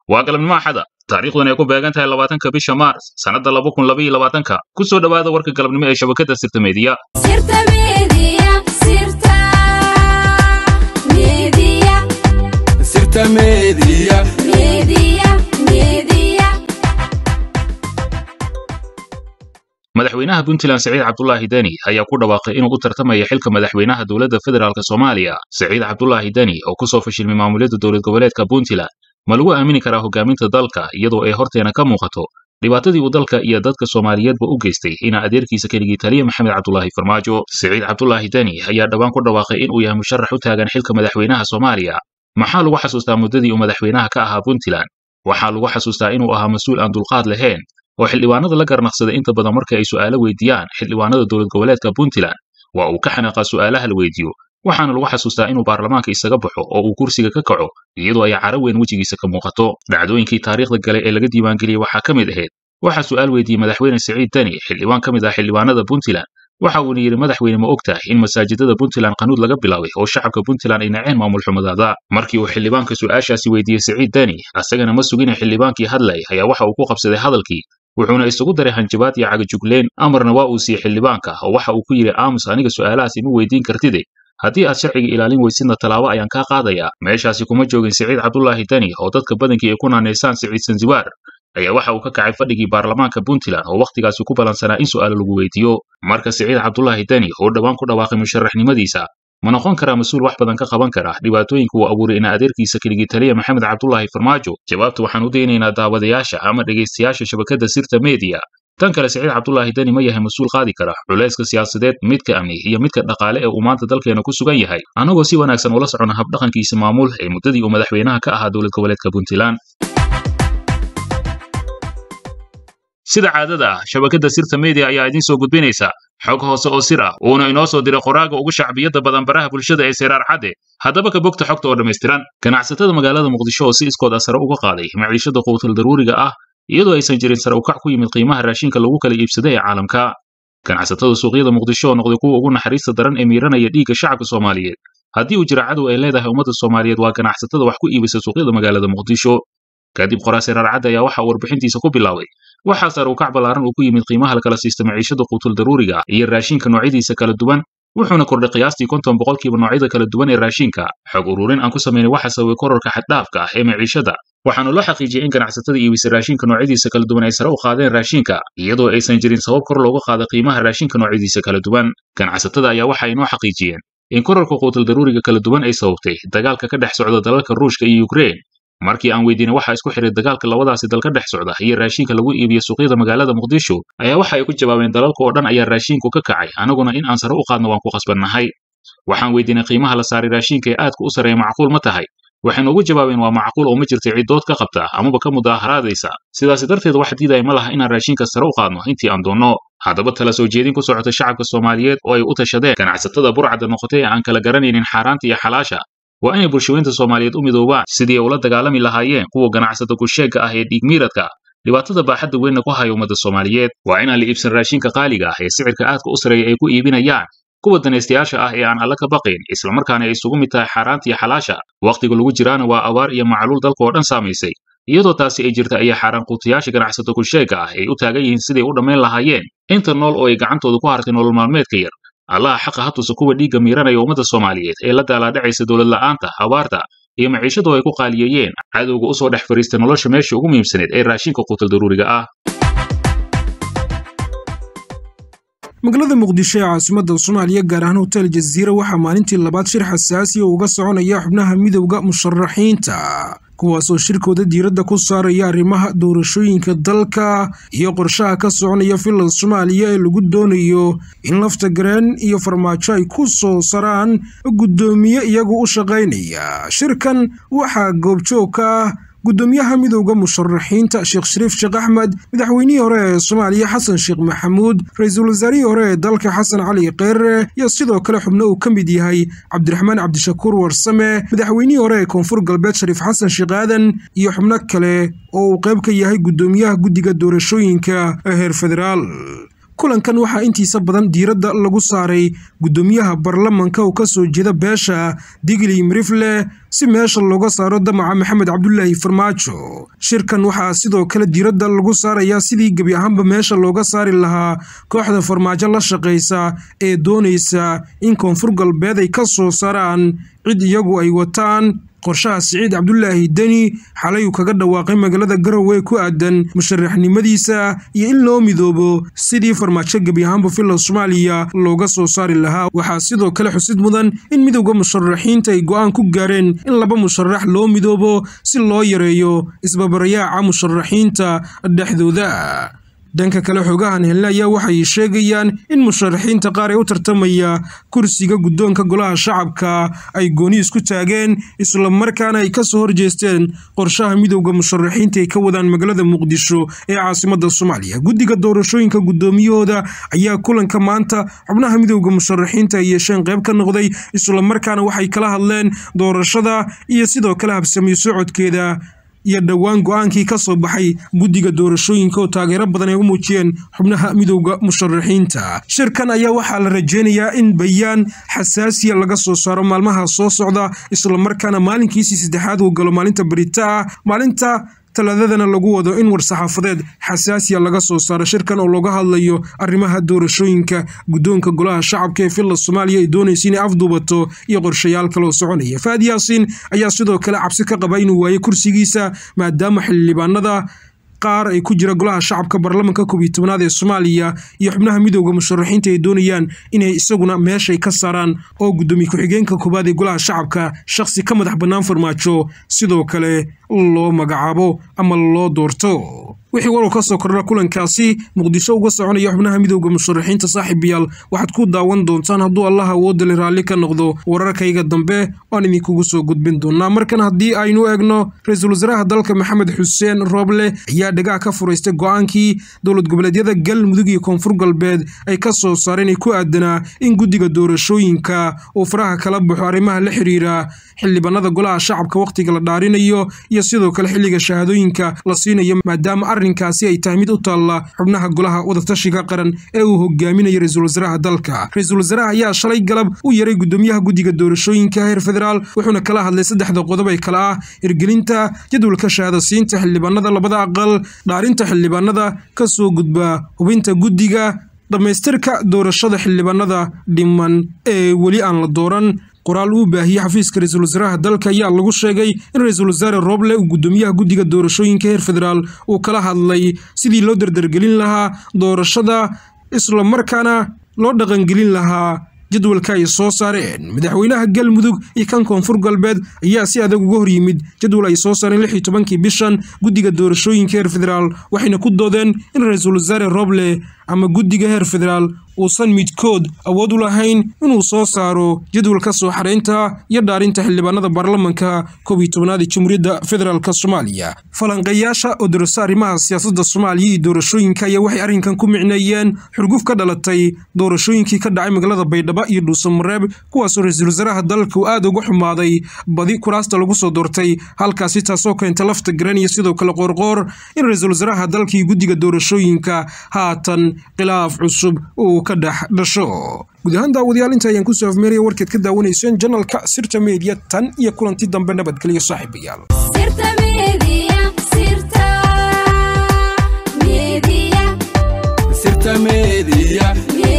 waa galabnimo axada taariikhduna ay ku beegan tahay labaatanka bisha maars sannadda laba kun labaiyo labaatanka ku soo dhowaada warka galabnimo ee shabakadda sirta meediya madaxweynaha puntland siciid cabdulaahi deni ayaa ku dhawaaqay inuu u tartamaya xilka madaxweynaha dowladda federaalk soomaaliya siciid cabdulaahi deni oo ku soo fashilmay maamulyada dowlad goboleedka puntland ma lagu aamini karaa hogaaminta dalka iyadoo ay horteena ka muuqato dhibaatadii uu dalka iyo dadka soomaaliyeedba u geystay inaa adeerkiisa keligii taliya maxamed cabdulaahi farmaajo siciid cabdulaahi deni ayaa dhowaan ku dhawaaqay inuu yahay musharax u taagan xilka madaxweynaha soomaaliya maxaa lagu xasuustaa muddadii uu madaxweynaha ka ahaa puntland waxaa lagu xasuustaa inuu ahaa mas-uul aan dulqaad lahayn oo xildhibaanada la garnaqsada inta badan marka ay su'aalo weydiiyaan xildhibaanada dowlad goboleedka puntland waa uu ka xanaaqaa su'aalaha la weydiiyo waxaana lagu xasuustaa inuu baarlamaanka isaga baxo oo uu kursiga ka kaco iyadoo ay caro weyn wejigiisa ka muuqato dhacdooyinkii taariikhda gale ee laga diiwaangeliyey waxaa ka mid ahayd waxaa su'aal weydiiyey madaxweyne siciid deni xildhibaan ka mid ah xildhibaanada puntland waxa uuna yidhi madaxweyne ma og tahay in masaajidada puntland qanuud laga bilaabay oo shacabka puntland ay naceen maamul xumadaada markii uu xildhibaanka su'aashaasi weydiiyey siciid deni asagana ma sugina xildhibaankii hadlay ayaa waxa uu ku qabsaday hadalkii wuxuuna isugu daray hanjabaad iyo cagajugleen amarna waa uu siiyey xildhibaanka oo waxa uu ku yidhi aamus aniga su'aalahaas ima weydiin kartide haddii aad sharciga ilaalin weysidna tallaabo ayaan kaa qaadayaa meeshaasi kuma joogin siciid cabdulaahi deni oo dadka badankii ay ku naanaysaan siciid sanziwaar ayaa waxa uu ka kacay fadhigii baarlamaanka puntland oo wakhtigaasi ku ballansanaa in su'aalo lagu weydiiyo marka siciid cabdulaahi deni oo dhowaan ku dhawaaqay musharaxnimadiisa ma noqon karaa mas-uul wax badan ka qaban kara dhibaatooyinka uu abuuray ina adeerkiisa keligii taliya maxamed cabdulaahi farmaajo jawaabta waxaan u daynaynaa daawadayaasha ama dhegaystayaasha shabakadda sirta meediya tan kale siciid cabdulaahi deni ma yahay mas-uul qaadi kara culayska siyaasadeed midka amni iyo midka dhaqaale ee uu maanta dalkeena ku sugan yahay annagoo si wanaagsan ula socona habdhaqankiisa maamul ee muddadii uu madaxweynaha ka ahaa dowlad goboleedka puntland sida caadada ah shabakadda sirta media ayaa idiin soo gudbinaysa xog hoose oo sir ah uuna inoo soo diray qoraaga ugu shacbiyadda badan baraha bulshada ee seyraar cadde haddaba ka bogta xogta oo dhammaystiran ganacsatada magaalada muqdisho oo si iskood ah sare uga qaaday maciishada quutal daruuriga ah iyadoo aysan jirin sare ukac ku yimid qiimaha raashinka lagu kala iibsada ee caalamka ganacsatada suuqyada muqdisho oo noqday kuwa ugu naxariista daran ee miiranaya dhiigga shacabka soomaaliyeed haddii uu jira cadow ay leedahay ummadda soomaaliyeed waa ganacsatada wax ku iibisa suuqyada magaalada muqdisho kadib qoraa seyraar cadde ayaa waxa uu warbixintiisa ku bilaabay waxaa sare ukac ballaaran uu ku yimid qiimaha la kala siista maciishada quutul daruuriga iyo raashinka noocyadiisa kala duwan wuxuuna kordhay qiyaastii konton boqolkiiba noocyada kala duwan ee raashinka xog ururin aan ku samaynay waxa sababay kororka xaddhaafka ah ee maciishada waxaana loo xaqiijiyey in ganacsatada iibisa raashinka noocyadiisa kala duwan ay sare u qaadeen raashinka iyadoo aysan jirin sabab kor looga qaada qiimaha raashinka noocyadiisa kala duwan ganacsatada ayaa waxa ay noo xaqiijiyeen in kororka quutul daruuriga kala duwan ay sababtay dagaalka ka dhex socda dalalka ruushka iyo ukrein markii aan weydiinay waxa isku xiray dagaalka labadaasi dal ka dhex socda iyo raashinka lagu iibiyo suuqyada magaalada muqdisho ayaa waxa ay ku jawaabeen dalalka oo dhan ayaa raashinku ka kacay anaguna in aan sare u qaadno waan ku qasbannahay waxaan weydiinay qiimaha la saaray raashinka ee aadka u sareeya macquul ma tahay waxay noogu jawaabeen waa macquul oo ma jirta cidood ka qabta amaba ka mudaaharaadaysa sidaasi darteed wax diidaya ma laha inaan raashinka sare u qaadno intii aan doonno haddaba tala soo jeedin ku socota shacabka soomaaliyeed oo ay u tashadeen ganacsatada burcadda noqotay ee aan kala garanaynin xaaraanta iyo xalaasha waa inay bulshaweynta soomaaliyeed u midoobaan sidii ay ula dagaalami lahaayeen kuwa ganacsata kusheegga ah ee dhiigmiiradka dhibaatada baaxadda weynna ku haya ummadda soomaaliyeed waa inaan la iibsan raashinka qaaliga ah ee sicirka aadka u sareeya ay ku iibinayaan kuwa danaystayaasha ah ee aan alla ka baqayn islamarkaana ay isugu mid tahay xaaraanta iyo xalaasha wakhtiga lagu jiraana waa abaar iyo macluul dalka oo dhan saamaysay iyadoo taasi ay jirta ayaa xaaraan quutayaasha ganacsato kusheegga ah ay u taagan yihiin siday u dhammayn lahaayeen inta nool oo ay gacantooda ku hartay nolol maalmeedka yar allaha xaqa ha tusa kuwa dhiigga miiranaya ummadda soomaaliyeed ee la daalaadhacaysa dowlad la'aanta abaarta iyo maciishadu ay ku qaaliyeeyeen cadowga u soo dhex fadhiistay nolosha meesha ugu muhiimsaneed ee raashinka quutal daruuriga ah magaalada muqdisho ee caasimadda soomaaliya gaar ahaan hotel jaziira waxaa maalintii labaad shir xasaasi oo uga soconaya xubnaha midowda musharaxiinta kuwaasoo shirkooda diiradda ku saaraya arrimaha doorashooyinka dalka iyo qorshaha ka soconaya filan soomaaliya ee lagu doonayo in lafta gareen iyo farmaajo ay ku soo saraan guddoomiye iyagu u shaqaynaya shirkan waxaa goobjoog ka ah gudoomiyaha midowda musharaxiinta sheekh shariif sheekh axmed madaxweynihii hore ee soomaaliya xasan sheekh maxamuud ra-iisul wasaarihii hore ee dalka xasan cali kheyre iyo sidoo kale xubno uu ka mid yahay cabdiraxmaan cabdishakuur warsame madaxweynihii hore ee koonfur galbeed shariif xasan sheekh aadan iyo xubno kale oo uu qayb ka yahay gudoomiyaha guddiga doorashooyinka ee heer federaal kulankan waxaa intiisa badan diiradda lagu saaray guddoomiyaha baarlamanka oo ka soo jeeda beesha digli mirifle si meesha looga saaro damaca maxamed cabdulaahi farmaajo shirkan waxaa sidoo kale diiradda lagu saarayaa sidii gebi ahaanba meesha looga saari lahaa kooxda farmaajo la shaqaysa ee doonaysa in koonfur galbeed ay ka soo saaraan cid iyagu ay wataan qorshaha siciid cabdulaahi deni xalay uu kaga dhawaaqay magaalada garowe ku aadan musharaxnimadiisa iyo in loo midoobo sidii farmaajo gebi ahaanba filla soomaaliya looga soo saari lahaa waxaa sidoo kale xusid mudan in midowda musharaxiinta ay go'aan ku gaareen in laba musharax loo midoobo si loo yareeyo isbabarayaaca musharaxiinta dhexdooda dhanka kale xoogahan helna ayaa waxay sheegayaan in musharaxiinta qaar ee u tartamaya kursiga guddoonka golaha shacabka ay gooni isku taageen islamarkaana ay kasoo horjeesteen qorshaha midowda musharaxiinta ay ka wadaan magaalada muqdisho ee caasimada soomaaliya guddiga doorashooyinka guddoomiyahooda ayaa kulanka maanta xubnaha midowda musharaxiinta ay yeesheen qayb ka noqday islamarkaana waxay kala hadleen doorashada iyo sidoo kale habsamiyo socodkeeda iyo dhowaan go-aankii ka soo baxay guddiga doorashooyinka oo taageero badan ay u muujiyeen xubnaha midowda musharaxiinta shirkan ayaa waxaa la rajeynayaa in bayaan xasaasiya laga soo saaro maalmaha soo socda islamarkaana maalinkiisii saddexaad uu galo maalinta barita ah maalinta talaadadana lagu wado in war-saxaafadeed xasaasiya laga soo saaro shirkan oo looga hadlayo arrimaha doorashooyinka guddoonka golaha shacabka ee filla soomaaliya ay doonaysa inay afduubato iyo qorshayaal kaloo soconaya faad yaasiin ayaa sidoo kale cabsi ka qaba inuu waayo kursigiisa maadaama xildhibaanada qaar ay ku jira golaha shacabka baarlamanka koob iyo tobnaad ee soomaaliya iyo xubnaha midowda musharaxiinta ay doonayaan inay isaguna meeshay ka saaraan oo guddoomiye ku-xigeenka koowaad ee golaha shacabka shakhsi ka madax bannaan farmaajo sidoo kale loo magacaabo ama loo doorto wixii warow ka soo kordha kulankaasi muqdisho uga soconaya xubnaha midowda musharaxiinta saaxiibayaal waxaad ku daawan doontaan hadduu allah awoodale raalli ka noqdo wararkayga dambe waan idinkugu soo gudbin doonaa markan haddii aynu eegno ra-iisul wasaaraha dalka maxamed xuseen rooble ayaa dhagaha ka furaystay go-aankii dowlad goboleedyada galmudug iyo koonfur galbeed ay ka soo saareen ay ku aadanaa in guddiga doorashooyinka uu faraha kala baxo arrimaha la xiriira xildhibaanada golaha shacabka wakhtiga la dhaarinayo iyo sidoo kale xilliga shahaadooyinka la siinayo maadaama arrinkaasi ay tahay mid u taalla xubnaha golaha wadatashiga qaran ee uu hogaaminayo ra-iisul wasaaraha dalka ra-iisul wasaaraha ayaa shalay galab u yaray guddoomiyaha guddiga doorashooyinka heer federaal wuxuuna kala hadlay saddexda qodob ee kale ah hirgelinta jadwalka shahaadasiinta xildhibaanada labada aqal dhaarinta xildhibaanada ka soo gudba hubinta guddiga dhammaystirka doorashada xildhibaanada dhiman ee weli aan la dooran qoraal uu baahiyey xafiiska ra-iisul wasaaraha dalka ayaa lagu sheegay in ra-iisul wasaare rooble uu guddoomiyaha guddiga doorashooyinka heer federaal uu kala hadlay sidii loo dardargelin lahaa doorashada islamarkaana loo dhaqangelin lahaa jadwalka ay soo saareen madaxweynaha galmudug iyo kan koonfur galbeed ayaa si adag uga hor yimid jadwal ay soo saareen lix iyo tobankii bishan guddiga doorashooyinka heer federaal waxayna ku doodeen in ra-iisul wasaare rooble ama guddiga heer federaal uusan midkood awood u lahayn inuu soo saaro jadwalka soo xareynta iyo dhaarinta xildhibaanada baarlamanka koob iyo tobnaad ee jamhuuriyadda federaalk soomaaliya falanqeeyaasha oo darasa arrimaha siyaasadda soomaaliya iyo doorashooyinka ayaa waxay arrinkan ku micneeyeen xurguf ka dhalatay doorashooyinkii ka dhacay magaalada baydhabo iyo dhuusamareeb kuwaasoo ra-iisul wasaaraha dalka uu aad uga xumaaday badi kuraasta lagu soo doortay halkaasi taasoo keenta lafta garan iyo sidoo kale qoorqoor in ra-iisul wasaaraha dalka iyo guddiga doorashooyinka haatan khilaaf cusub uu ka dhex dhasho guud ahaan daawadayaal inta ayaan kusoo afmeeraya warkeed ka daawanayseen janalka sirta media tan iyo kulanti dambe nabadgelyo saaxiibayaal Sirta Media, Sirta Media, Sirta Media, Media.